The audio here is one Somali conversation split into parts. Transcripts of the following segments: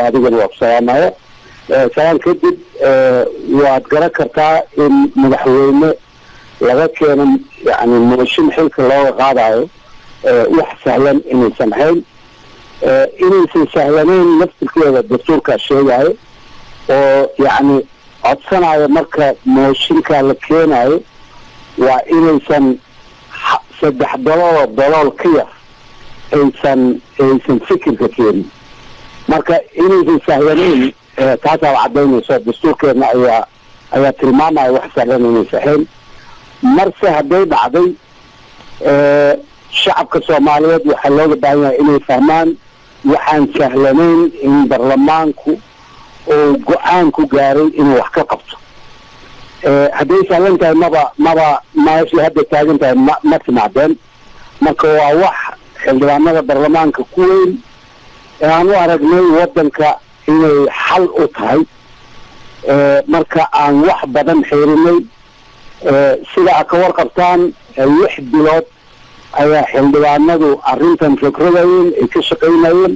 adigana waa ku salaamaya salaan kadib waad garan kartaa in madaxweyne laga keeno yani mooshin xilka looga qaadayo wax sahlan inaysan ahayn inaysan sahlanayn laftirkeeda dastuurkaa sheegayo oo yacni codsanayo marka mooshinkaa la keenayo waa inaysan saddex dalooloo dalool ka yar aysan aysan fikirka keenin marka inaysan sahlanayn taasaa cadaynayso dastuurkeedna ayaa ayaa tilmaamaya wax sahlan inaysan ahayn marse hadday dhacday shacabka soomaaliyeed waxaa looga baahan yahay inay fahmaan waxaan sahlanayn in baarlamaanku uu go-aan ku gaaray inuu wax ka qabto hadday sahlan tahay maba maba meeshii hadda taagan tahay ma ma timaadeen marka waa wax xildhibaanada baarlamaanka ku weyn aan u aragnay waddanka inay xal u tahay marka aan wax badan xiirinay sida a ka warqabtaan lix bilood ayaa xildhibaanadu arrintan fikradayeen ay ka shaqaynayeen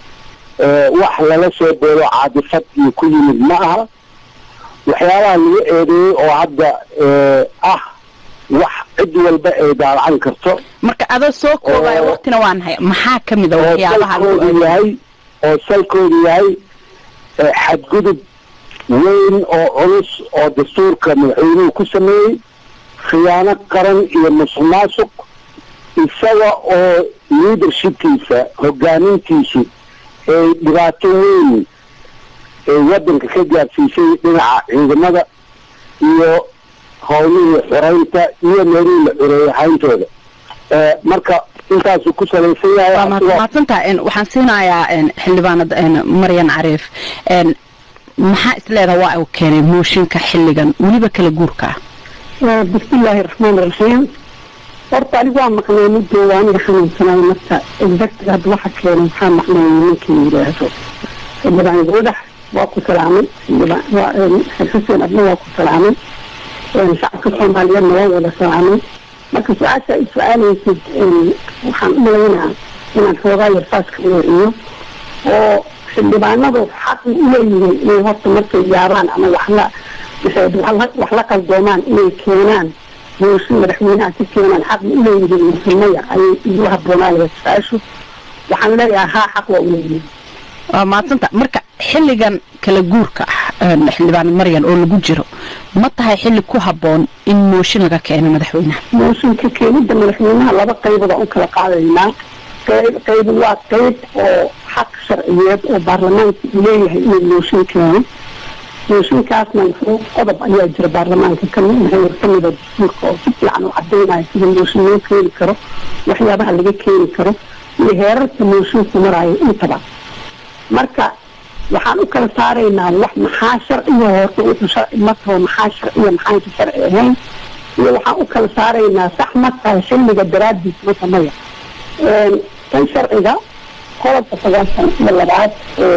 wax lala soo beelo caadifad iyo ku yimid ma aha waxyaabaha lagu eedeeyey oo hadda ah wax cid walba ay daalacan karto marka adoo soo koobaya waqtina waa nahay maxaa ka mid a waxyaabaha salkoodu yahay oo salkoodu yahay xadgudub weyn oo culus oo dastuurka madaxweynuhu ku sameeyey khiyaano qaran iyo musuq maasuq isaga oo leadershipkiisa hogaamintiisu ay dhibaato weyn ay waddanka ka gaarsiisay dhinaca ciidamada iyo howlihii xoreynta iyo meelihii la xoreeyey hayntooda marka intaasuu ku salaysan yahay waa mahadsantaha waxaan siinayaa xildhibaanad maryan cariif maxaa isleedaha waa uu keenay mooshinka xilligan weliba kala guurka ah bismillaahi raxmaani raxiim horta anigu waa maqnay muddo waa aniga xanuunsanayo marka exactga hadda waxa keenay maxaa maqnay ninkii yidhaahdo xildhibaan goodax waa ku salaamay xuseen adna waa ku salaamay shacabka soomaaliyeedna waa wada salaamay marka su-aasha ay su-aalaysid waxaan u malaynaa inaan xoogaa yarfaas ka weeciyo oo xildhibaanadu xaqi u leeyihiin inay horta markay yaabaan ama waxla wax la qaldoomaan inay keenaan mooshin madaxweynaha ka keenaan xaqi u leeyihiin musulmaya ayay igu habboonaalaya su-aashu waxaan leeyahay haa xaq waa u leeyihiin waa maadsanta marka xilligan kala guurka ah xildhibaanad maryan oo lagu jiro ma tahay xilli ku habboon in mooshin laga keeno madaxweynaha mooshinka keenida madaxweynaha laba qaybood aan u kala qaadaynaa qayb qayb waa qayb oo xaq sharciyeed oo baarlamaanka uu leeyahay inuu mooshin keeno mooshinkaasna wuxuu qodob ayaa jira baarlamaanka kamid kamida dastuurka oo si fiican u cadaynayo sida mooshin loo keeni karo waxyaabaha laga keeni karo iyo heerarka moosinku maraayo intaba marka waxaan u kala saaraynaa wax maxaa sharciga horta wuxuu sharci ma taho maxaa sharciya maxaanka sharci ahayn iyo waxaan u kala saaraynaa sax ma tahay xilliga daraadiis mata maya tan sharciga qodobka sagaashan iyo labaad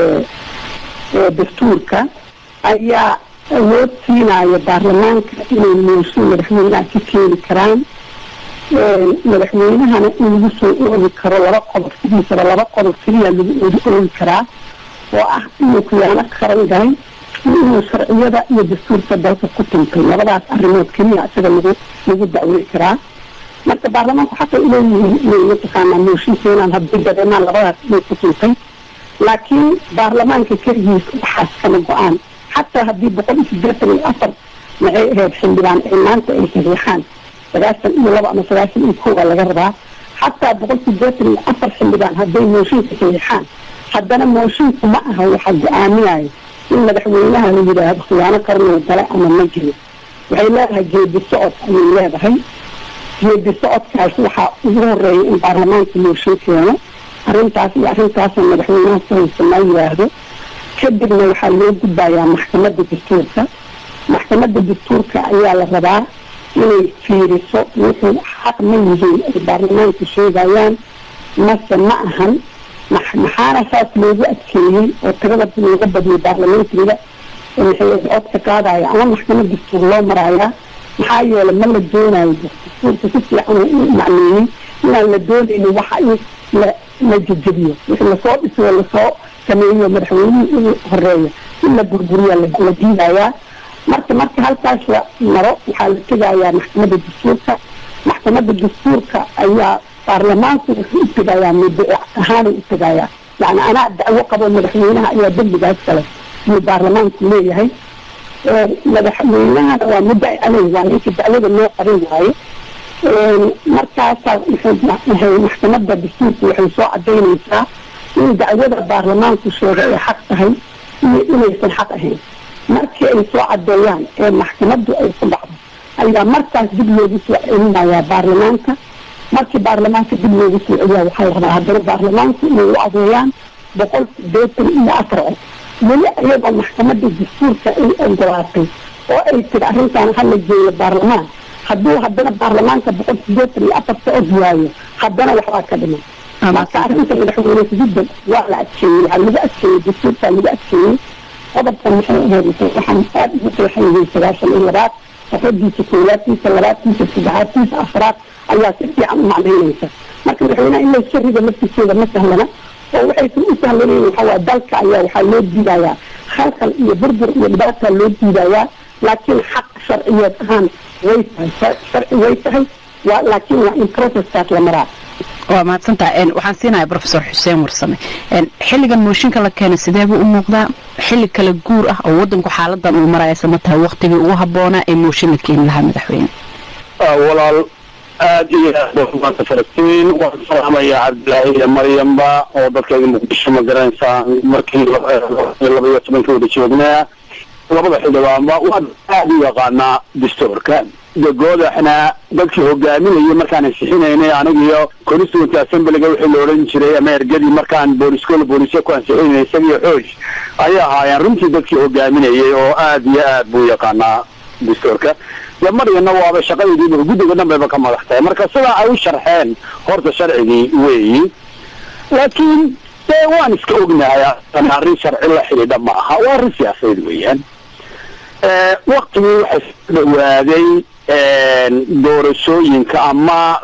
ee dastuurka ayaa awood siinaya baarlamaanka inay mooshin madaxweynaha ka keeni karaan madaxweynahana in lagu soo oogi karo laba qodob sidiisaba laba qodob keliya lagu oogi karaa oo ah inuu khiyaano qaran galay iyo inuu sharciyada iyo dastuurka dalka ku tuntay labadaas arrimood keliya isaga lagu lagu dacwey karaa marka baarlamaanku xaqay uleeyihiin inay mataqaanaa mooshin keenaan haddii dareemaan labadaas inay ku tuntay laakiin baarlamaanka keligiis waxaas kama go-aan xataa haddii boqol iyo siddeetan iyo afar maxay ahayd xildhibaan ay maanta ay saxiixaan sagaashan iyo laba ama sagaashan iyo koowa laga rabaa xataa boqol siddeetan iyo afar xildhibaan hadday mooshinka saxiixaan haddana moshinku ma aha waxaa go-aaminayo in madaxweynaha la yidhaahdo khiyaano qarnuu gale ama ma jiro waxay leedahay geedi socod ayay leedahay geedi socodkaas waxaa ugu horeeya in baarlamaanka mooshin keeno arrintaas iyo arrintaasoo madaxweynaha ku haysa ma yidhaahdo kadibna waxaa loo gudbayaa maxkamadda dastuurka maxkamadda dastuurka ayaa la rabaa inay fiiriso wuxuu xaq ma yihiin ay baarlamaanka sheegayaan mase ma ahan maxaana saas loogu adkeeyey oo tirada looga badiyay baarlamaankiga maxay codka qaadaya ama maxkamad dastuur loo marayaa maxaa yeelay ma la doonayo dastuurka si fiican u macneeyey inaan la doonaynin waxa in la la jejebiyo wixii lasoo dhiso lasoo sameeyo madaxweynihii inuu horeeyo in la burburiya la diidayaa marka marka halkaas la maro waxaa la tegayaa maxkamadda dastuurka maxkamadda dastuurka ayaa baarlamaanku wuxuu u tegayaa muddo ahaanay u tegayaa yani anaa dacwo qabo madaxweynaha ayaa dembigaas kale iyo baarlamaanku leeyahay madaxweynahana waa muddo aley waa ninka dacwada loo qarin waayo markaasaa waxay maxkamadda dastuurku waxay soo cadaynaysaa in dacwada baarlamaanku sheega ay xaq tahay iyo inaysan xaq ahayn markii ay soo cadeeyaan ee maxkamaddu ay ku dhacdo ayaa markaas dib loogu soo celinayaa baarlamaanka markii baarlamaanka dib loogu soo celiyaa waxaa la rabaa haddana baarlamaanku inay u adeeyaan boqol sideetan iyo afar cod weli iyadoo maxkamadda dastuurka ay ogolaatay oo ay tiri arrintan hala geeyo baarlamaan hadduu haddana baarlamaanka boqol sideetan iyo afarta cod waayo haddana waxbaa ka dhiman marka arrinta madaxweyne jiddan waa la adkeeyey waxaa lagu adkeeyey dastuurkaa lagu adkeeyey qodobkan waxay ahayd waxaan aada ugu qeexayay sagaashan iyo labaad safadiisa koowaadkiisa labaadkiisa saddexaadkiisa afraad ayaa si fiican u macnaynaysa marka madaxweynaha in layska rido laftiisooda ma sahlana oo waxaysan u sahlanayn waxawaa dalka ayaa waxaa loo diidayaa khalkhal iyo burbur iyo dhibaataa loo diidayaa laakiin xaq sharciyeed ahaan way tahay sharci way tahay waa laakiin waa in processkaas la maraa waa mahadsantaha waxaan siinayaa professor xuseen warsame xilligan mooshinka la keenay sidee buu u muuqdaa xilli kala guur ah oo wadanku xaaladan uu maraysa ma tahay waktigii ugu habboonaa ee mooshin la keeni lahaa madaxweyne walaal aad iyo aad baa maanta falastiin waan salaamaya cabdilaahi iyo maryamba oo dadkayga muqdisho ma garanaysaa markii laba iyo tobankii wada joognaa labada xildhibaanba waan aad u yaqaanaa dastuurka degoodaxna dadkii hogaaminayay markaan ansixinaynay anigiyo constituent assemblyga wixii la odhan jiray ama ergadii markaan booliskoola boolisya ku ansixinay isagiyo xooj ayay ahaayeen runtii dadkii hogaaminayay oo aad iyo aad buu yaqaanaa dastuurka de maryana waaba shaqadeediiba guddiga dhan bayba ka madax tahay marka sidaa ay u sharxeen horta sharcigii weeyi laakiin dee waan iska ognahay arrin sharci la xidhiidha ma aha waa arrin siyaasadeed weeyaan waktigii waxay soo dhawaaday doorashooyinka ama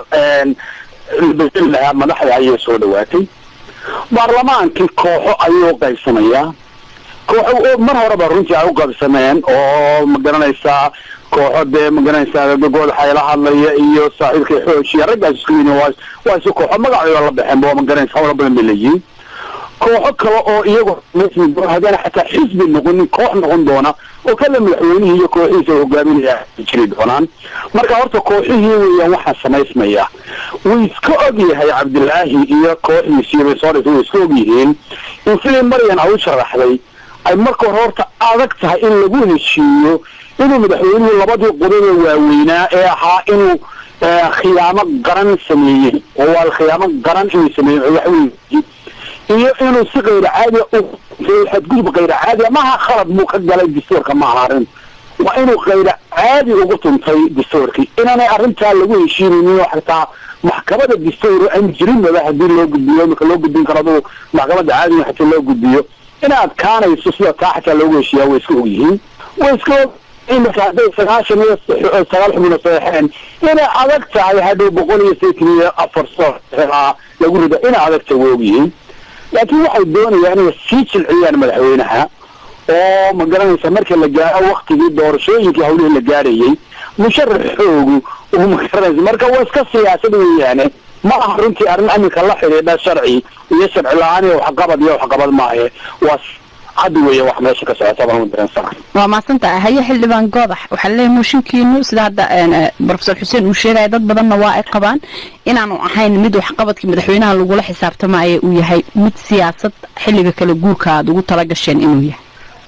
bedeli lahaa madaxda ayay soo dhawaatay baarlamaankii kooxo ayuu qaybsamayaa kooxo mar horeba runtii ay u qaybsameen oo ma garanaysaa kooxo dee ma garanaysaa gogoodaxa la hadlaya iyo saaxiibkii xooj iyo raggaas isku yini waa waa si kooxo magacooda la baxeen ba ma garanaysa hawla badan bay leeyihiin kooxo kale oo iyagu haddana xataa xisbi noqonin koox noqon doona oo kale madaxweynihii iyo kooxihiisa hogaaminaya jiri doonaan marka horta kooxihii weeyaan waxaa samaysmaya wuu iska og yahay cabdilaahi iyo kooxdiisii bay soo dhigtay way iska og yihiin in sidii maryan ay u sharaxday ay marka hore horta adag tahay in lagu heshiiyo inuu madaxweynuhu labadii qodob ee waaweynaa ee ahaa inuu khiyaamo qaran sameeyey oo waa khiyaamo qaran inuu sameeyey madaxweyne iyo inuu si kayra caadiya xadgudub kayra caadiya maaha khalad buu ka galay dastuurka ma aha arrin waa inuu kayra caadi ugu tuntay dastuurkii inaanay arrintaa lagu heshiinaynin oo xataa maxkamada dastuur aan jirin wada hadii loo gudbiyo imika loo gudbin karo aduu maxkamadda caadiga xataa loo gudbiyo inay adkaanayso sida taa xataa loogu heshiiyaa way iska og yihiin way iska og imika hadday sagaashan iyo sagaal xubno saxeen inay adag tahay hadhow boqol iyo saytan iyo afar soo lagu rida inay adag tahay way og yihiin laakiin waxay doonayaan inay sii jilciyaan madaxweynaha oo ma garanaysa marka la gaaro waktigii doorashooyinkii hawlihii la gaarayay musharaxoogu uu ma garanaysa marka waa iska siyaasad weeyaane ma aha runtii arrin aminka la xidhiidha sharci iyo sharci la-aan iyo waxqabad iyo waxqabad maahe waa hadda weeya wax meesha ka socota baan udareensana waa mahadsantaha haye xildhibaan goodax waxaa leeyahay mooshinkiinu sida hadda professor xuseen uu sheegaya dad badanna waa ay qabaan inaanu ahayn mid waxqabadkii madaxweynaha lagula xisaabtamaya uu yahay mid siyaasad xilliga kala guurka aada ugu tala gasheen inuu yahay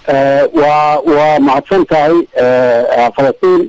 waa waa mahadsan tahay falastiin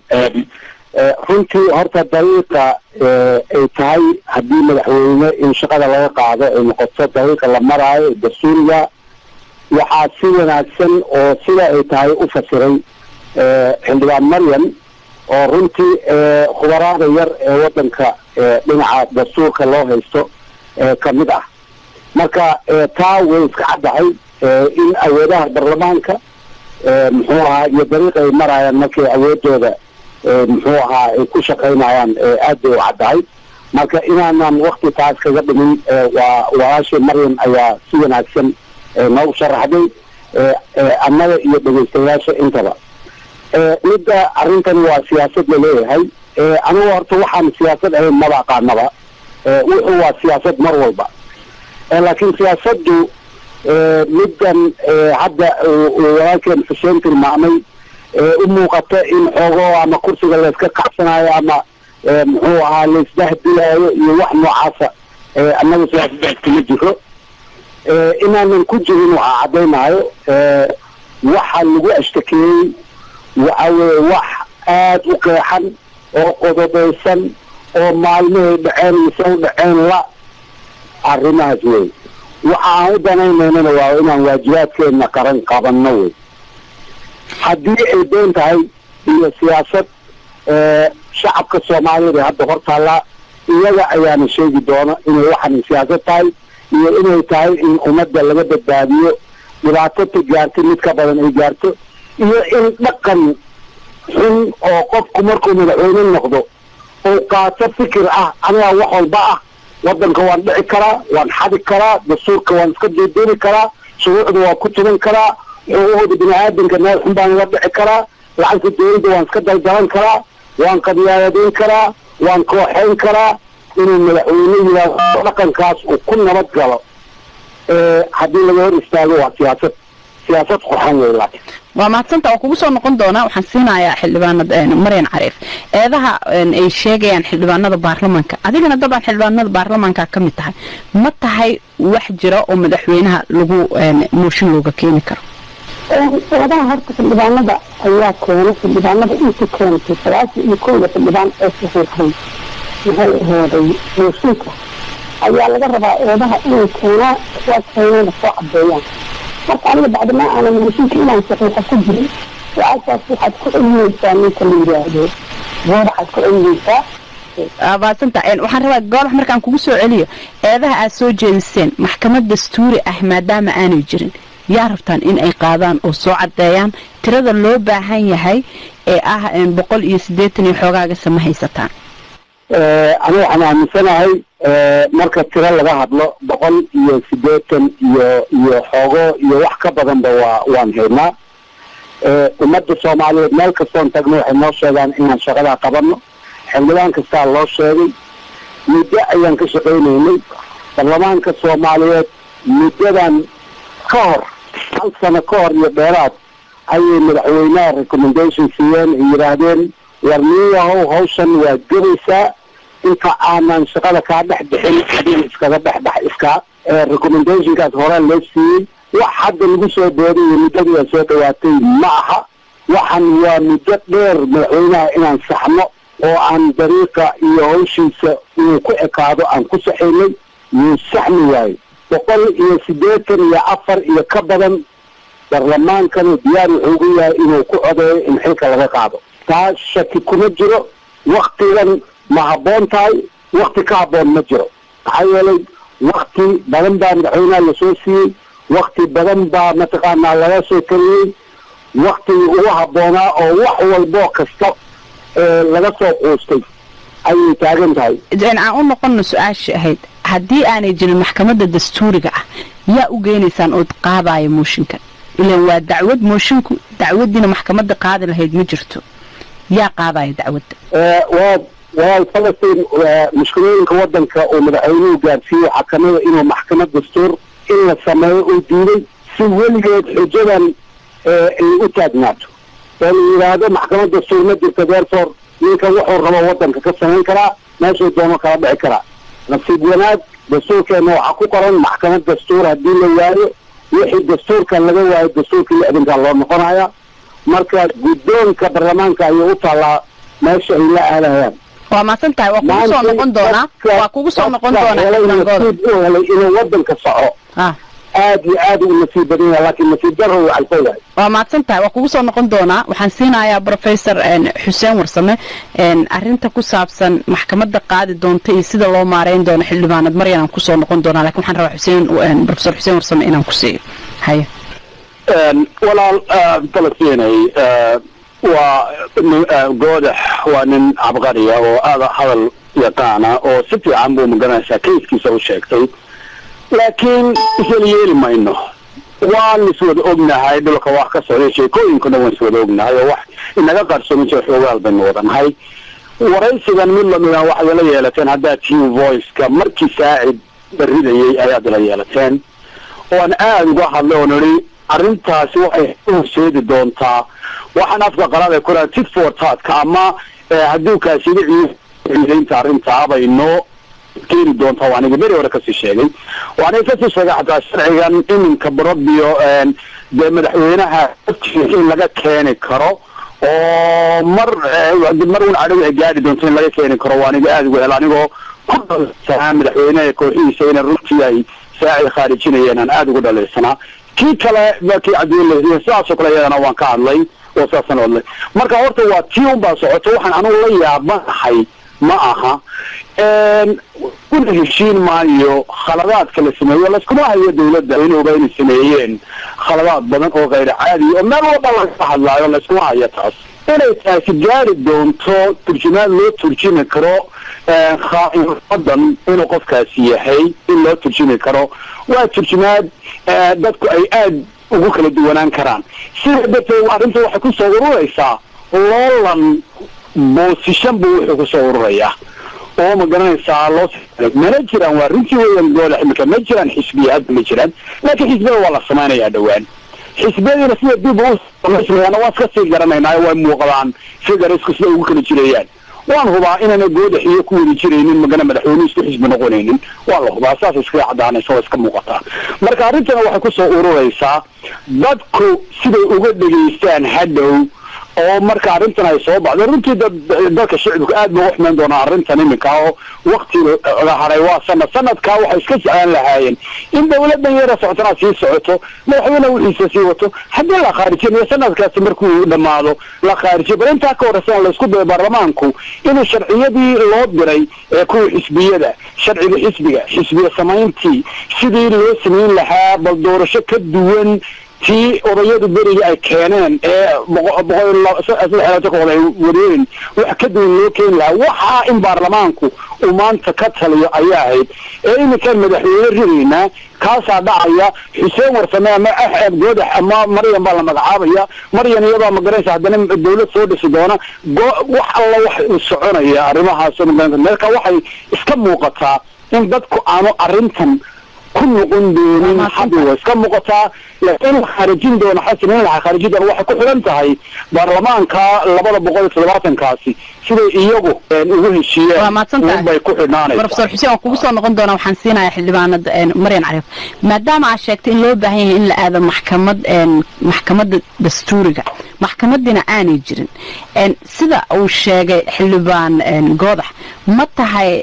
runtii horta dariiqa ay tahay haddii madaxweyne in shaqada laga qaado ay noqoto dariiqa la maraayo dastuuriga waxaa si wanaagsan oo sida ay tahay u fasiray xildhibaan maryam oo runtii khubaraada yar ee wadanka dhinaca dastuurka loo haysto kamid ah marka taa way iska caddahay in awoodaha baarlamaanka muxuu ahaa iyo dariiqa ay maraayaan markay awoodooda muxuu ahaa ay ku shaqaynayaan aad bay u caddahay marka inaanan wakti taas kaga dhimin waa walaashii maryam ayaa si wanaagsan noogu sharaxday annaga iyo dhegaystayaasha intaba midda arrintan waa siyaasad laleeyahay anigu horta waxaan siyaasad ahayn maba aqaanaba wuxuu waa siyaasad mar walba laakiin siyaasaddu middan hadda walaalkeen xuseen tilmaamay u muuqata in xoogo ama kursiga layska kacsanayo ama muxuu ahaa laisdahdilayo iyo wax noocaasa annaga siyaasadaas kuma jiro inaanan ku jirin waxaa caddaynayo waxa lagu ashtakeeyey waxa weeye wax aada u qeexan oo qodobeysan oo maalmahay dhaceen mise u dhaceen la arrimahaas wey waxa aan u danaynaynana waa inaan waajibaadkeena qaran qabanno wey haddii ay been tahay iyo siyaasad shacabka soomaaliyeed ee hadda hor taallaa iyaga ayaana sheegi doona inay waxan siyaasad tahay iyo inay tahay in ummadda laga badbaadiyo dhibaatota gaartay mid ka badan ay gaarto iyo in dhaqan xun oo qofku markuu madaxweyne noqdo uu qaato fikir ah anigaa wax walba ah waddanka waan dhici karaa waan xadi karaa dastuurka waan iska duuduubi karaa shuruucda waan ku tuban karaa xuquuqda bini aadamka meel xun baan uga dhici karaa lacagta dawladda waan iska daldalan karaa waan qadyaadayn karaa waan kooxayn karaa inuu madaxweyne yidhaahdo dhaqankaas uu ku nabad galo haddii laga hor istaago waa siyaasad siyaasad qurxan wey laakiin waa mahadsanta waa kugu soo noqon doonaa waxaan siinayaa xildhibaanada maryan cariif eedaha ay sheegayaan xildhibaanada baarlamanka adigana dabcan xildhibaanada baarlamanka ka mid tahay ma tahay wax jira oo madaxweynaha lagu mooshin looga keeni karo eedaha horta xildhibaanada ayaa keenay xildhibaanada inta keentay sagaashan iyo kowda xildhibaan ee saxiixay maxay ahaaday mooshinka ayaa laga rabaa eedaha inay keenaa waa keenana soo cadeeyaan marka aniga bacdama aanan mooshinka inaan saxiixa ku jirin su-aashaas waxaad ku celinaysaa ninka la yidhaahdo goodaxaad ku celinaysaa mahadsanta waxaan rabaa goodax markaan kugu soo celiyo eedaha aad soo jeediseen maxkamad dastuuri ah maadaama aanay jirin yaa rabtaan in ay qaadaan oo soo caddeeyaan tirada loo baahan yahay ee ah boqol iyo siddeetan iyo xoogaaga sama haysataan aniga waxaan aaminsanahay marka tiro laga hadlo boqol iyo siddeetan iyo iyo xoogo iyo wax ka badanba waa waan haynaa ummadda soomaaliyeed meel kastoon tagno waxay noo sheegaan inaan shaqadaa qabanno xildhibaan kastaa loo sheegay muddo ayaan ka shaqaynaynay baarlamaanka soomaaliyeed muddadan ka hor hal sano ka hor iyo dheeraad ayay madaxweynaha recommendation siiyeen ay yidhaahdeen war niyahow hawshan waa gebaysaa inta aanan shaqada kaa dhex bixin adiga iskaga dhex dhex iskaa recommendationkaas horaa loo siiyey wax hadda lagu soo booday iyo muddadii ay soo dhawaatay ma aha waxan waa muddo dheer madaxweynaha inaan saxno oo aan dariiqa iyo hawshiisa inuu ku ekaado aan ku saxaynay yuu saxmi waayo boqol iyo siddeetan iyo afar iyo ka badan baarlamaankanu diyaar wuxuu ugu yahay inuu ku codeeyo in xilka laga qaado taa shaki kuma jiro waktigan ma habboon tahay wakti ka habboon ma jiro maxaa yeelay wakti badan baa madaxweynaha lasoo siiyey wakti badan baa mataqaanaa laga soo tariyey waktigii ugu habboonaa oo wax walboo kasta laga soo quustay ayay taagan tahay aan u noqono su-aashii ahayd haddii aanay jirin maxkamadda dastuuriga ah yaa u geynaysaan ood qaadaayo mooshinka ilan waa dacwad moshinku dacwadiina maxkamadda qaadi lahayd ma jirto yaa qaadaya dacwadda waa waa falastiin mushkilooyinka waddanka uu madaxweynuhu gaarsiiyey waxaa kamida inuu maxkamad dastuur in la sameeyo uu diiday si weligeed xujadan ay u taagnaato oo la yidhaahdo maxkamad dastuur ma jirta therefore ninkan wuxuu rabo waddanka ka samayn karaa meeshuu doono kala dhici karaa nasiib wanaag dastuurkeena waxaa ku qoran maxkamad dastuur haddii la waayo wixii dastuurkan laga waayo dastuurkii lixdankaa loo noqonaya marka guddoonka baarlamaanka ayay u taallaa meesha ay la aadayaan waa maasan tahay waa kugu soo noqon doonaa waa kugu soo noqon doonaa nasiib u helay inuu waddanka soco aad iyo aad u nasiib badan yahay laakiin nasiib daro uu calfo yahay waa mahadsan tahay waa kugu soo noqon doonaa waxaan siinayaa professor xuseen warsame arrinta ku saabsan maxkamadda qaadi doonta iyo sida loo maareyn doono xildhibaanad maryan aan kusoo noqon doonaa lakin waxaan rabaa xuseen professor xuseen warsame inaan ku siiyo haye walaal falastinay waa goodax waa nin cabqariya oo aada hadal yaqaana oo si fiican buu magaranaysaa kayskiisa u sheegtay laakiin isla yeeli mayno waan iswada ognahay dhulka wax ka socday sheekooyinkuna waan iswada ognahay oo wax inaga qarsoomin jira xoogaal baynu wadanahay waraysigan mid lamida waxaad la yeelateen haddaad tihiin voiceka markii saacid baridayay ayaad la yeelateen oan aada uga hadlay oo nidhi arrintaasi waxay horseedi doontaa waxaan afka qalaad ay kuraa tit for tatka ama hadduu kaasida ciidaynta arrintaa bay noo keeni doontaa waa aniga beri hore kasii sheegay waanay kasii sheegay xataa sharcigan iminka barobio dee madaxweynaha in laga keeni karo oo mar mar un cadhow ay gaadhi doonto in laga keeni karo waa aniga aada uga hel anigoo ku dhalaysanaa madaxweyneha kooxihiisa inay runtii ay saacid khaarijinayeen aan aada ugu dhalaysanaa kii kale kii cabdiweli sidaasoo kale iyadana waan ka hadlay oo saasaan hadlay marka horta waa tii un baa socoto waxaan anigu la yaabanahay ma aha una heshiin maayo khaladaadka la sameeyo layskuma hayo dawladda in oga inay sameeyeen khaladaad badan oo kayr caadi oo meel walba laga hadlaayo layskuma hayo taas inay taasi gaari doonto turjumaad loo turjumi karo wadan inuu qofkaasi yahay in loo turjumi karo waa turjumaad dadku ay aada ugu kala duwanaan karaan sida darteed arrinta waxay kusoo ururaysaa loolan boosishan buu wuxuu kusoo ururayaa oo ma garanaysaa loo mana jiraan waa runtii weyan goola imika ma jiraan xisbiya hadda ma jiraan laakiin xisbiyada waa la samaynayaa dhowaan xisbiyadiina sida dib u samaysmayaan waa iska sii garanaynaa way muuqdaan figariska sida ugu kala jirayaan waan hubaa inaana goodax iyo ku wadi jiraynin magana madaxweyne isku xisbi noqonaynin waa la hubaa saas iskaga cadaanaysa waa iska muuqataa marka arrintana waxay kusoo ururaysaa dadku siday uga dhegaystaan hadhow oo marka arrintan ay soo baxdo runtii dad dadka shicibku aad ba uga xumeyn doonaa arrintan iminka oo wakti la haray waa sanad sanadkaa waxay iska jeclaan lahaayeen in dawladan yara socotana sii socoto madaxweyne wixiisa sii wato haddii la khaarijinayo sanadkaasi markuu dhamaado la khaarijiyo bal intaa ka horreysana laysku dayo baarlamaanku inuu sharciyadii loo diray ee kuwa xisbiyada sharciga xisbiga xisbiya samayntii sidii loo samayn lahaa bal doorasho ka duwan tii odayadu beriga ay keeneen ee boqolxeelatokood ay wariyeen wax ka duwan loo keeni lahaa waxaa in baarlamaanku uu maanta ka taliyo ayaa ahayd ee iminkaan madaxweyne ridaynaa kaasaa dhacaya xuseen warsame ama axeb goodax ama maryan baa la magacaabaya maryan iyadoo magaranaysa haddana dawlad soo dhisi doona wax alla wax soconaya arrimahaas marka waxay iska muuqataa in dadku aanu arrintan ku noqon doonin hadda way iska muuqataa laakiin la khaarijin doono xasan in la khaarijin doono waxay ku xidhan tahay baarlamaanka labada boqol iyo toddobaatankaasi siday iyagu ugu heshiiyeen bay ku xidhnaanaysaa professor xuseen waan kugu soo noqon doonaa waxaan siinayaa xildhibaanada maryan cariif maadaama aad sheegtay in loo baahan yahay in la aado maxkamad maxkamadda dastuuriga maxkamadiina aanay jirin sida uu sheegay xildhibaan goodax ma tahay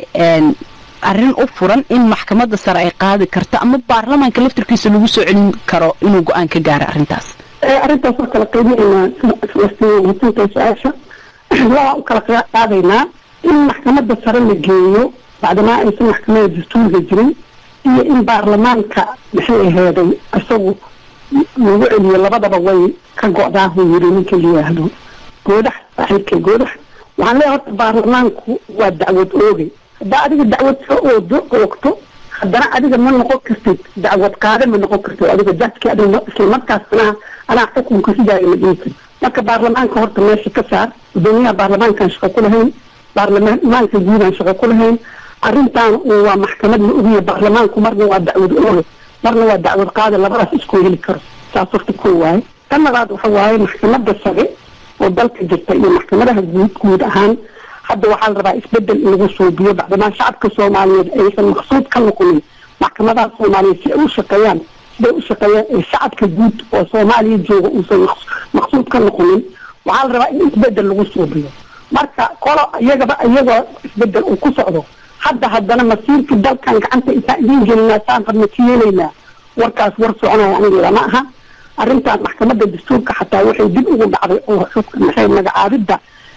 arrin u furan in maxkamadda sare ay qaadi karto ama baarlamaanka laftarkiisa lagu soo celin karo inuu go-aan ka gaaro arrintaas arrintaas waa kala qaybinaynaa su-aasha waa u kala qaadaynaa in maxkamadda sare la geeyo bacdamaa aysan maxkamadda dastuuriga jirin iyo in baarlamaanka maxay aheeday isagu lagu celiyo labadaba way ka go-daahu yiri ninka layihaahdo goodax saaxiibka goodax waxaan leeyahay horta baarlamaanku waa dacwad oogay haddaa adiga dacwad soo oodo oogto haddana adiga ma noqon kartid dacwad qaade ma noqon kartid adiga jajki adiga isla markaasna anaa xukunka sidaayo ma dhihi karin marka baarlamaanka horta meesha ka saar gudoomiyaha baarlamaankaan shaqo ku lahayn baarlamaanka guudaan shaqo ku lahayn arrintaan waa maxkamad la ogiya baarlamaanku marna waa dacwad ooge marna waa dacwad qaade labadaas isku heli karo saas horta ko waaye tan labaad waxa waaye maxkamadda sare oo dalka jirta iyo maxkamadaha guud guud ahaan hadda waxaa la rabaa isbedel in lagu suubiyo bacdamaa shacabka soomaaliyeed aysan maqsuud ka noqonin maxkamadaha soomaaliyeed si ay u shaqeeyaan siday u shaqeeyaan ee shacabka guud oo soomaaliya jooga uusan maqsuud ka noqonin waxaa la rabaa in isbedel lagu suubiyo marka kolo iyagaba iyagoo isbedel uu ku socdo hadda haddana masiirka dalkan gacanta intaan idiin gelinaa saan rabna ka yeelaynaa warkaas war soconaya aniga lama aha arrintan maxkamadda dastuurka xataa waxay dib ugu dhacday oo maxay magacaabidda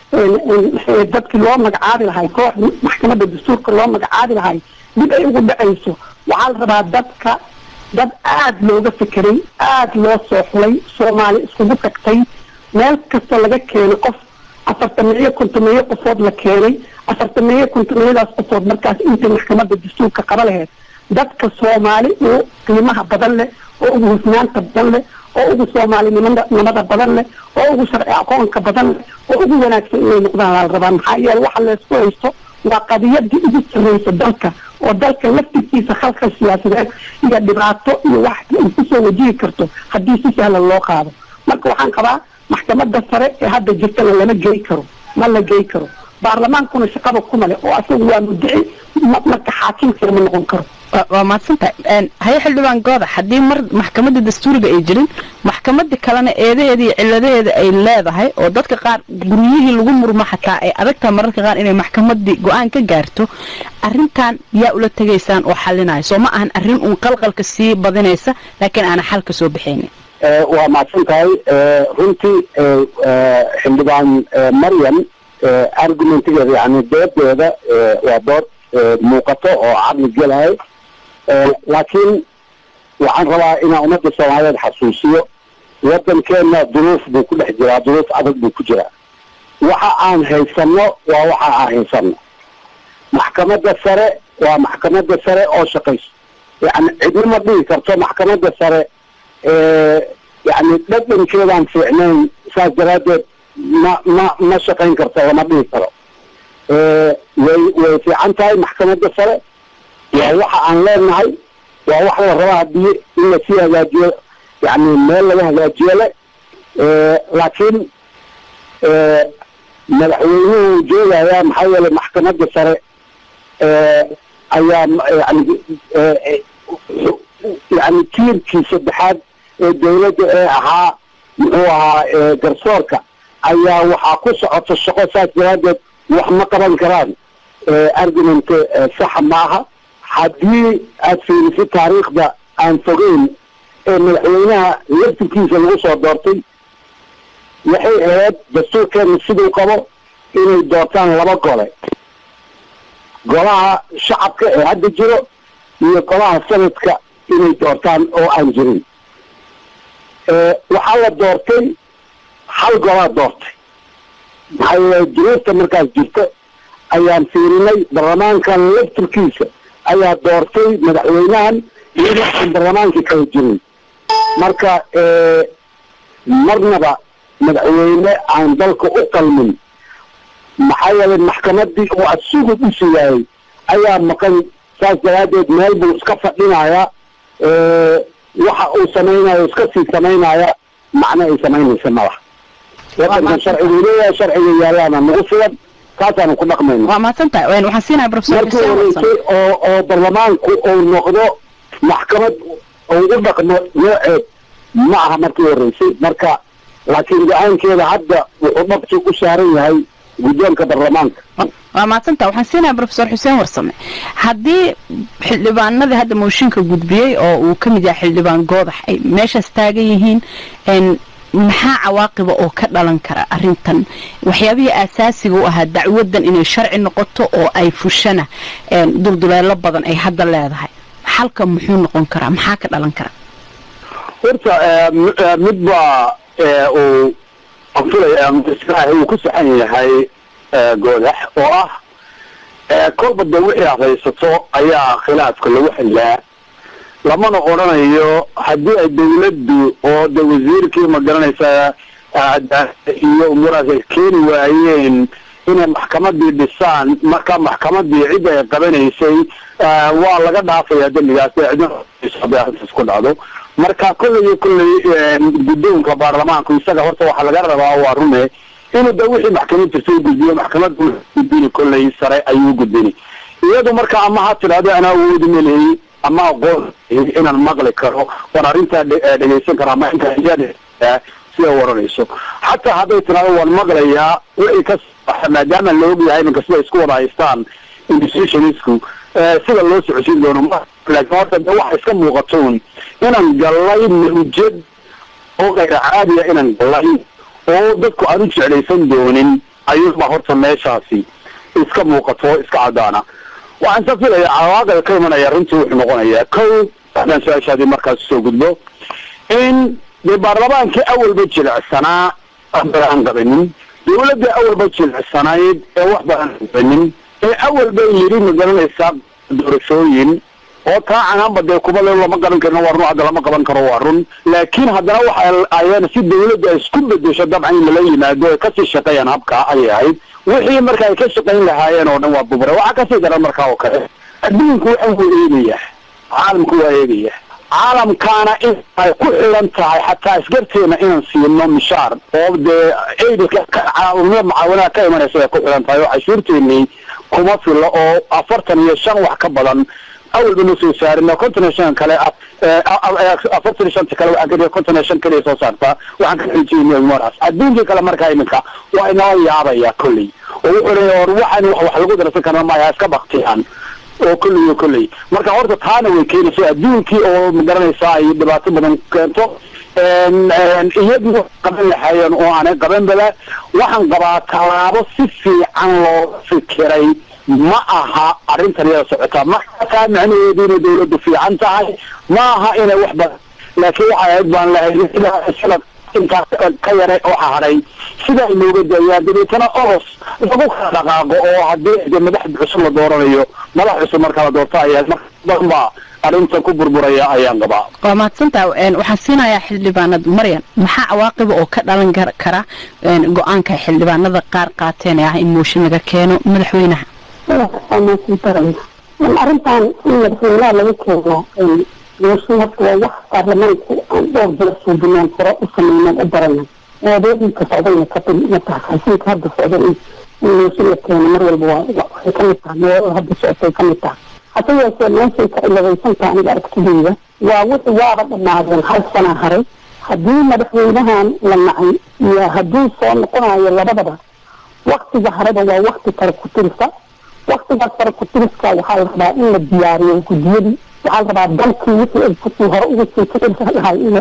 dadkii loo magacaabi lahay koox maxkamadda dastuurka loo magacaabi lahay dib ay ugu dhacayso waxaa la rabaa dadka dad aada looga fekeray aada loo soo xulay soomaali iskugu tagtay meel kasta laga keenay qof afartameeyo kontomeeyo qofood la keenay afartameeyo kontomeeyadaas qofood markaas intay maxkamadda dastuurka qaba laheyd dadka soomaali oo qiimaha badan leh oo ugu hufnaanta badan leh oo ugu soomaalinimada nimada badan leh oo ugu sharci aqoonka badan leh oo ugu wanaagsan inay noqdaan la rabaa maxaa yeele waxa laysku haysto waa qadiyadii ugu sarreysa dalka oo dalka laftirkiisa khalka siyaasadeed iyo dhibaato iyo wax ay kusoo wajihi karto haddii si sahlan loo qaado marka waxaan qabaa maxkamadda sare ee hadda jirtana lama gey karo ma la gey karo baarlamaankuna shaqaba kuma leh oo asagu waa muddici marka xaakimkeeda ma noqon karo waa mahadsantahay haye xildhibaan goodax haddii mar maxkamadda dastuuriga ay jirin maxkamadii kalena eedaheeda iyo ciladaheeda ay leedahay oo dadka qaar guryihii lagu murmo xataa ay adagtaha mararka qaar inay maxkamadii go-aan ka gaarto arrintan yaa ula tegaysaan oo xalinaya soo ma ahan arrin uun qalqalka sii badinaysa laakiin aana xal ka soo baxaynin waa mahadsan tahay runtii xildhibaan maryam argumentigeeda yani doodeeda waa dood muuqato oo caqli gelahay laakiin waxaan rabaa inaan ummadda soomaaliyeed xasuusiyo waddankeena duruuf buu ku dhex jiraa duruuf adag buu ku jiraa waxa aan haysano waa waxa aan haysano maxkamadda sare waa maxkamadda sare oo shaqayso yani cidna ma dhihi karto maxkamadda sare yani dhadhankeedaan fiicnayn saas daraaddeed ma ma ma shaqayn karto lama dhihi karo way way fiican tahay maxkamadda sare waa waxa aan leenahay waa wax la rabaa haddii in lasii hagaajiyo yani meel laga hagaajiyo le laakiin madaxweynuhu joogaya maxaa yeelay maxkamadda sare ayaa yani yani tiirkii saddexaad ee dawladda ee ahaa muxuu ahaa garsoorka ayaa waxaa ku socota shaqo saas daraaddeed wax ma qaban karaan argument saxa maaha haddii aad fiirisid taariikhda aan fogeyn ee madaxweynaha laftirkiisa lagu soo doortay waxay ahayd dastuurkeena siduu qabo inay doortaan laba gole golaha shacabka ee hadda jiro iyo golaha sanadka inay doortaan oo aan jirin waxaa la doortay hal golaa doortay maxaa yeele duruufta markaas jirto ayaan fiirinay baarlamaankan laftirkiisa ayaa doortay madaxweynahan iyadoo aan baarlamaankii kala jirin marka marnaba madaxweyne aan dalka u qalmin maxaa yeelay maxkamadii uu asugu dhisi waayey ayaa maqan saas daraaddeed meel buu iska fadhinayaa waxa uu samaynayo iska sii samaynaya macno ay samaynaysa malaha wadankan sharcigu leeyahay sharciga yaalaana nagu filan taasaanu ku dhaqmayna waa mahadsantahay waxaan siinahay professor markii horeysay oo oo baarlamaanku uu noqdo maxkamad uu u dhaqmo nooceed ma aha markii horeysay marka laakiin go-aankeeda hadda wuxuu dhabti u saaran yahay guddoonka baarlamaanka waa mahadsantaha waxaan siinahay professor xuseen warsame haddii xildhibaanadii hadda mooshinka gudbiyey oo uu ka mid yahay xildhibaan goodax ay meeshaas taagan yihiin maxaa cawaaqiba oo ka dhalan kara arrintan waxyaabihii aasaasiga u ahaa dacwadan inay sharci noqoto oo ay fushana dulduleelo badan ay hadda leedahay xalka muxuu noqon karaa maxaa ka dhalan kara horta mid baa uu anfilaya uu ku saxan yahay goodax oo ah kolba de wixii adhaysato ayaa khilaafka lagu xillaa lamana odrhanayo haddii ay dawladdu oo de wasiirkii ma garanaysaa iyo umuuraas ay keeni waayeen inay maxkamadii dhisaan marka maxkamadii cidda ay qabanaysay waa laga dhaafaya dembigaas cidnaas ku dhacdo marka kolley iyo kolley guddoonka baarlamaanku isaga horta waxaa laga rabaa waa rume inuu da wixii maxkamad jirta u gudbiyo maxkamadda gudbini kolley sare ayuu gudbini iyadu marka ama ha tidhahdo anaa awoodi maleeyey ama aqoon inaan maqli karo waan arrintaa dhegaysan kara ama intaa iyada siday waranayso xataa hadday tidhahdo waan maqlayaa wixii ka maadaama la og yahay iminka siday isku wada haystaan institutionsku sida loo socodsiin doono laakiin horta de waxa iska muuqatoon inaan gallay mawjad oo kayra caadiya inaan gallay oo dadku aan u jeclaysan doonin ayuuba horta meeshaasi iska muuqato iska caddaana waxaan sa filaya cawaaqib ka imanaya runtii wuxuu noqonayaa kow haddaan su-aashaadii markaas usoo gudbo in dee baarlamaankii awalba jilicsanaa wax badan aan qabanin dawladda awalba jilicsanayd ee wax badan aan qabanin ee awalba yidhi ma garanaysaa doorashooyin oo taa canaanba dee kuba le lama garan karino waa run hadda lama qaban karo waa run laakiin haddana waxa ayaan si dawladda ay isku bedesho dabcan in lala yimaado ay kasii shaqeeyaan habkaa ayay ahayd wixii marka ay ka shaqayn lahaayeen oo dhan waa bubure waxaa kasii daran markaa oo kale adduunku waxa wuu eegaya caalamku waa eegaya caalamkaana in ay ku xiran tahay xataa isgarteena inaan siino mishaar oo dee aidka caawimada mucaawanaha ka imanaysa ay ku xiran tahay oo cashuurteenii kuma filo oo afartan iyo shan wax ka badan awalba ma soo saarin konton iyo shan kale afartan iyo shanta kale waxaan ka konton iyo shan kaliya soo saartaa waxaan ka xijiyay maraas adduunkii kale markaa iminka waa inala yaabaya kolley oo wuxuu leeyahay or waxaan wax wax lagu darsan karna maya iska baktiyaan oo kolley oo kolley marka horta taana way keenaysa adduunkii oo magaranaysaa ay dhibaato badan keento iyadii qaban lahaayeen oo aanay qaban bala waxaan qabaa tallaabo si fiican looga fikiray ma aha arrintan iyada socotaa ma taa macnaheedu inay dawladdu fiican tahay ma aha inay wax badan laakiin waxay ahayd baan lahayd sida intaas ka yara waxa hadhay sida ay nooga daayaan dabeetana oros lagu kala dhaqaaqo oo haddii de madaxda cusub la dooranayo madax cusub marka la doorto ayaa marka badan baa arrinta ku burburaya ayaan qabaa waa mahadsantaa waxaan siinayaa xildhibaanad maryan maxaa cawaaqiba oo ka dhalan kara go-aanka xildhibaanada qaar qaateen ee ah in mooshin laga keeno madaxweynaha arrintan in madaxweynaha laga keeno mooshin horta waa wax baarlamaanku aan dhowr jira suubinaan hore u sameynaan u baranan eedooyinka socdayna ka ma tahay xasiinka hadda socda in mooshin la keeno mar walba waa waxay kamid tahay meelo hadda socotay kamid tahay hase yeeshee meeshay ka ciladaysantaha aniga aragtidayda waa wixii waaba dhammaadeen hal sana haray haddii madaxweynahan la nacay iyo hadduu soo noqonayo labadaba waktiga hareba waa wakti kale ku tirisa waktigaas kale ku tiriska waxaa la rabaa in la diyaariyo guddiyadii waxaa la rabaa dalkii wixii ay kusii hore uga sii kicisa lahay in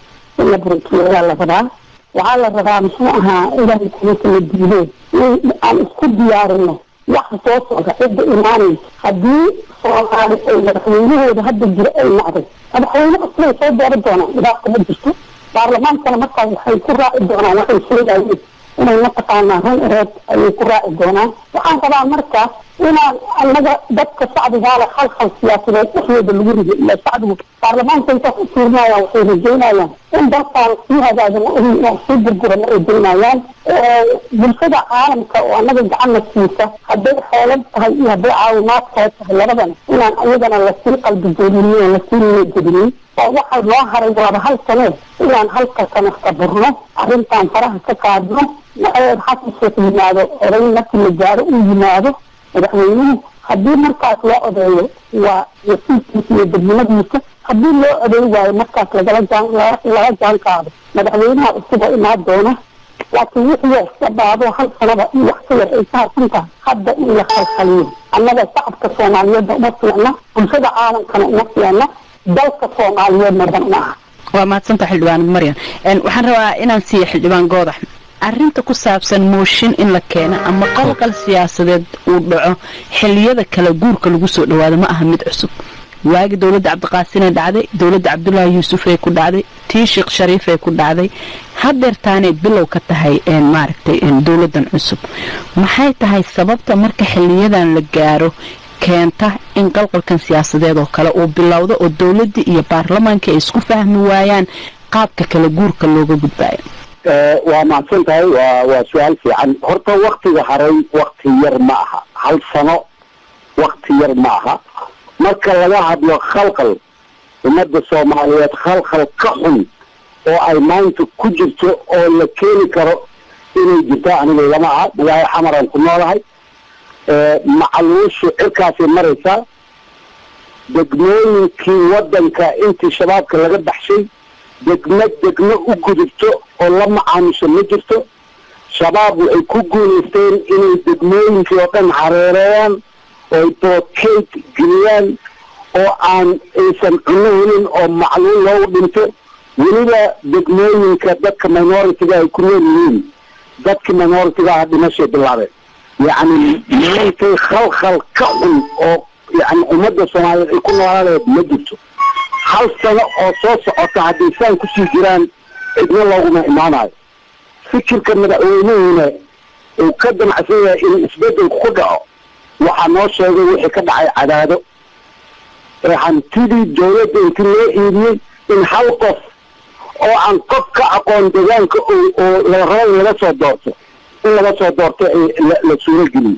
la burinkiyo ayaa la rabaa waxaa la rabaa muxuu ahaa ilaahay kulinka la diidee in aan isku diyaarino waxa soo socda cidda imaanaysa haddii soomaali ay madaxweynahooda hadda jira ay nacday madaxweyne cusubay soo dooran doonaan dhibaata ma jirto baarlamaankana markaas waxay ku raaci doonaan waxay sheegayeen inay mataqaanaa run ereed ayay ku raaci doonaan waxaan rabaa marka inaan anaga dadka shacbigaala khalkhal siyaasadeed dhexdooda lagu rido ila shacbigu baarlamaanka intaas u fiirinayaan waxay rajaynayaan in dalkaan sii hagaagano inaan sii burburano ay doonayaan bulshada caalamka oo anaga gacanna siisa hadday xoolad tahay iyo hadday caawimaad kale tahay labadana inaan ayagana lasii qalbi jeedinin oo lasii niyadgelinin oo waxa loo haray waaba hal sanee inaan halka sana saburno arrintan faraha ka qaadno naceed xasan sheekh yimaado oday markii la gaaro uu yimaado madaxweynuhu haddii markaas loo odeeyo waa wasiirkiisa iyo dadnimadiisa haddii loo odeey waayo markaas lagala jaan laga jaan qaado madaxweynaha cusub oo imaan doona laakiin wixii iska dhaado hal sanaba in wax ka yar ay ka harsan tahay hadda in la khalkhaliyo annaga shacabka soomaaliyeedna uma fiicna bulshada caalamkana uma fiicna dalka soomaaliyeedna dan uma aha waa mahadsanta xildhibaan maryan waxaan rabaa inaan siiyo xildhibaan goodax arrinta ku saabsan mooshin in la keeno ama qalqal siyaasadeed uu dhaco xiliyada kala guurka lagu soo dhawaado ma aha mid cusub waagi dowladda cabdiqaasinee dhacday dowladda cabdulaahi yuusufee ku dhacday tii sheekh shariifee ku dhacday hadeertaanay bilow ka tahay maaragtay dowladdan cusub maxay tahay sababta marka xiliyadan la gaaro keenta in qalqalkan siyaasadeed oo kale uu bilowdo oo dowladdii iyo baarlamaankii ay isku fahmi waayaan qaabka kala guurka looga gudbaayo waa mahadsan tahay waa waa su-aal fiican horta waktiga haray wakti yar ma aha hal sano wakti yar ma aha marka laga hadlo khalkhal ummadda soomaaliyeed khalkhal ka xun oo ay maanta ku jirto oo la keeni karo inay jirto aniga lama aha magaayo xamaraan ku noolahay macaluushu cirkaasay maraysaa degmooyinkii waddanka intii shabaabka laga baxshay degmo degmo u gudubto oo la macaamusho ma jirto shabaab waxay ku guulaysteen inay degmooyinkii oo dhan hareereeyaan oo boodkeyd geliyaan oo aan aysan cuno helin oo macluul loogu dhinto weliba degmooyinka dadka minoritiga ay ku nool yihiin dadkii minoritiga ah dhimashay bilaabeen yacni maantay khalkhal ka xun oo yani ummadda soomaaliyeed ay ku noolaaleed ma jirto hal sano oo soo socota hadday saan kusii jiraan cidna looguma imaanayo fikirka madaxweynuhuna uu ka damacsan yahay in isbedelku ku dhaco waxaa noo sheegay wixii ka dhacay cadaado ee hantidii dowladda inti loo iibiyey in hal qof oo aan qof ka aqoon deegaanka oo la rabo in laga soo doorto in laga soo doorto la suurogeliyo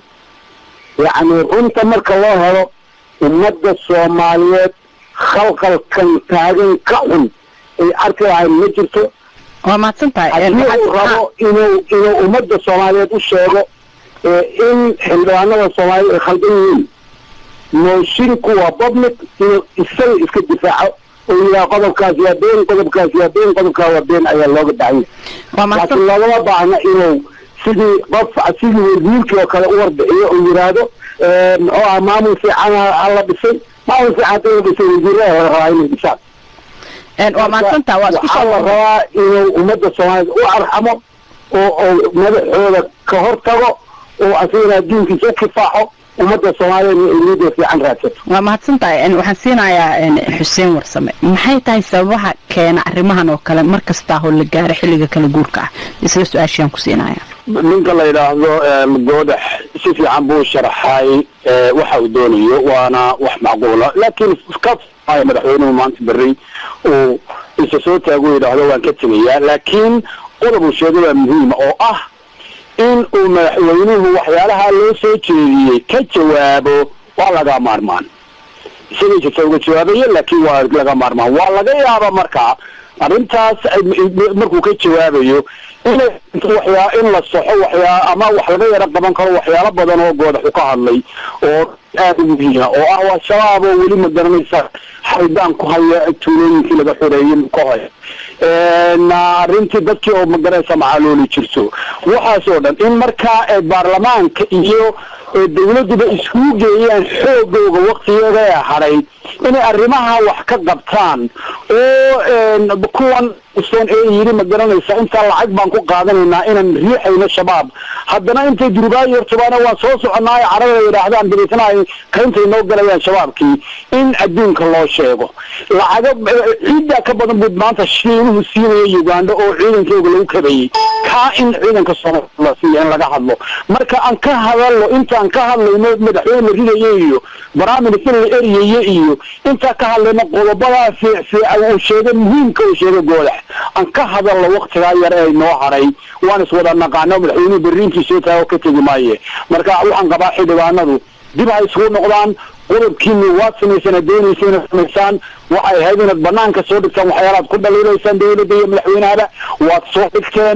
yacni runta marka loo helo ummadda soomaaliyeed khalqalkan taagan ka xun ay arki lahayn ma jirto waa mahadsantahay haddii uu rabo inuu inuu ummadda soomaaliyeed u sheego in xildhibaanada soomaaliyeed ay khaldan yihiin moshinku waa public inuu isaga iska difaaco oo yidhaha qodobkaas waa been qodobkaas waa been qodobkaa waa been ayaa looga baahanya laakiin loogama baahna inuu sidii qof sidii wasiirkii oo kale u warbixiyo oo yidhaahdo muxuu aha maamul fiican hala dhisay maamul fiican hadii la dhisay wasiirada la rabaa inay dhisaan waa mahadsantaa waa isku waxaa la rabaa inuu ummadda soomaaliyeed u arxamo oo oo madaxooda ka hor tago oo asagana adduunkiisa u kifaaxo ummadda soomaaliyeed ay niyada fiican raadsato waa mahadsantahay waxaan siinayaa xuseen warsame maxay tahay sababaha keena arrimahan oo kale mar kastaa hoo la gaaro xilliga kala guurka ah isla su-aashaan ku siinaya ninka la yidhaahdo goodax si fiican buu sharaxay waxa uu doonayo waana wax macquula laakiin ka madaxweynuhu maanta berri uu isa soo taago yidhaahdo waan ka tegayaa laakiin qodob uu sheegay waa muhiima oo ah in uu madaxweynuhu waxyaalaha loo soo jeediyey ka jawaabo waa laga maarmaan isagay jirta uga jawaabaye laakiin waa laga maarmaan waa laga yaaba markaa arrintaas markuu ka jawaabayo inay waxyaa in la soxo waxyaa ama wax laga yaro qaban karo waxyaalo badan oo goodaxu ka hadlay oo aad u muhiima oo ah waa shabaab oo weli ma garanaysa xaydaan ku haya tuulooyinkii laga xoreeyey ka haya arrintii dadkii oo magaranaysa macaalooli jirto waxaas oo dhan in markaa baarlamaanka iyo dawladduba iskugu geeyaan xoogooga waktigeeda ee hadhayd inay arrimaha wax ka qabtaan oo kuwan usan ee yidhi ma garanaysa intaa lacag baan ku qaadanaynaa inaan riixayno shabaab haddana intay durubaayo hortabaana waa soo soconaayo carada yidhaahdaan dabeetana ay kayntay noo galayaan shabaabkii in adduunka loo sheego lacago ciiddaa ka badan buu maanta shiinuhu siinaya uganda oo ciidankooga lagu kabayey kaa in ciidanka soomaaliya la siiya in laga hadlo marka aan ka hadalno intaan ka hadlayno madaxweyne la ridaye iyo baraaminister la eryaye iyo intaan ka hadlayno qodobadaa fiicfiica uu sheegay muhiimka uu sheegay goodax aan ka hadalno waktigaa yar ee noo hadhay waan iswada naqaano madaxweynuhu berriinkii soo taago ka tegi maaye marka waxaan qabaa xildhibaanadu dib ha isugu noqdaan qodobkiini waad samaysaan ad doonaysa inaad samaysaan waxay ahayd inaad banaanka soo dhigtaan waxyaalaad ku dhaliilaysaan dawladda iyo madaxweynahaba waad soo dhigteen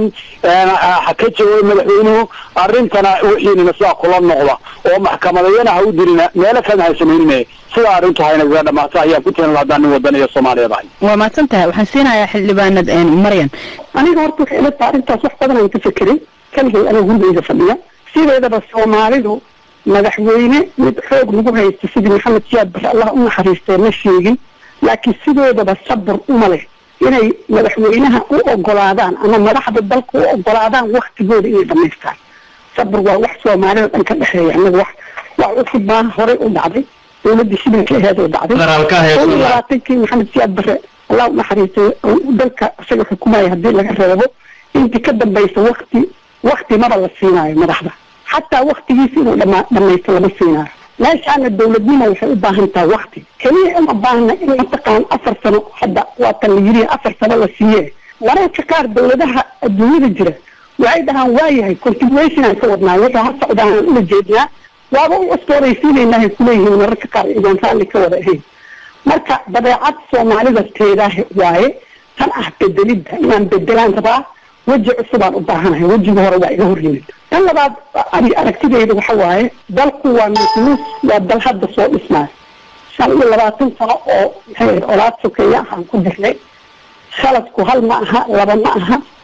ha ka jawaabay madaxweynuhu arrintana wixiinina sidaa kula noqda oo maxkamadayana ha u dirina meelo kalena ha samaynine sidaa arrintu haynaga dhamaata ayaan ku tirin haddaan nin wadan iyo soomaaliyeed ahay waa mahadsan tahay waxaan siinayaa xildhibaanad maryan aniga horta waxay ila tahay arrintaas wax badan aan ka fekeray kaligay aniga gurigeyda fadhiya sideedaba soomaalidu madaxweyne mid xoog lagu haysto sidii maxamed siyaad bare allah u naxariistee ma sheegin laakiin sidoodaba sabir uma leh inay madaxweynaha u ogolaadaan ama madaxda dalka u ogolaadaan waktigooda inay dhamaystaan sabir waa wax soomaalida dhan ka dhexeeya anaga wax wax cusub baa horey u dhacday dawladii shilinka aheed oo dhacday koo iyo labaatankii maxamed siyaad bare allah u naxariistay dalka isaga xukumaya haddii laga reebo intii ka dambaysa wakti wakti maba la siinaayo madaxda xataa waktigiisa inuu dhama dhamaysto lama siinaayo meeshaana dawladnimo waxay u baahan tahay wakti keliya uma baahna in mataqaan afar sano hadda waa tan la yiri afar sano la siiye mararka qaar dawladaha adduunyada jira waxay dhahaan waayahay continuation aan ka wadnaa wuxuu ha socdaan aan ula jeednaa waaba u cusbooraysiinaynahay kuleeyihiin mararka qaar idaan raalli ka wada ahayn marka dabeecad soomaalida teedaah waaye tan ah bedelidda inaan bedelaan rabaa weji cusubaan u baahanahay wejiga hore waa iga horyimid tan labaad ani aragtidayda waxa waaye dalku waa nuslus waa dal hadda soo dhismaayo shan iyo labaatan sano oo maxay olaad sokeeya ahaan ku jirnay khaladku hal ma aha laba ma aha